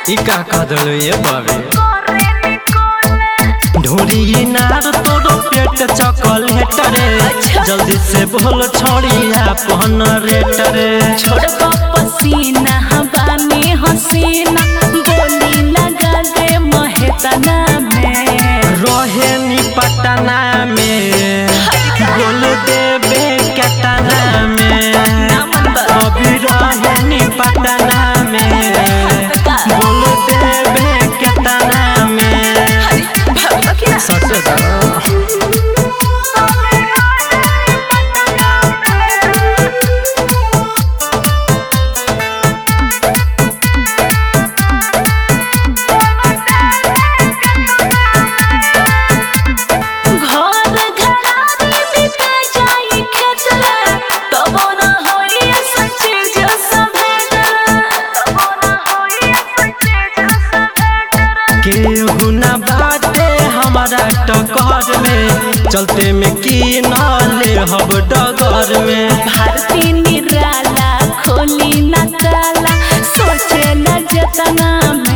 ई का कदल ये बाबे ढोरी नार तोरो पेट चॉकलेट रे अच्छा। जल्दी से बोल छोड़िया पहन रेट रे छोड़ पसीना हवा में हसीना बोली लगा दे महेतना में रहे नी पटना में बोल देबे कटना में अभी रहे नी पटना में बोल देबे कटना में सच दा घर घरानी बिका जाई खेतला तबो न होई सच्चे जो सभेदरा तबो न होई सच्चे जो सभेदरा केहू न बाटे हमारा टकर में चलते में की नाले हब डगर में भारती निराला खोली न ताला सोचे न जतना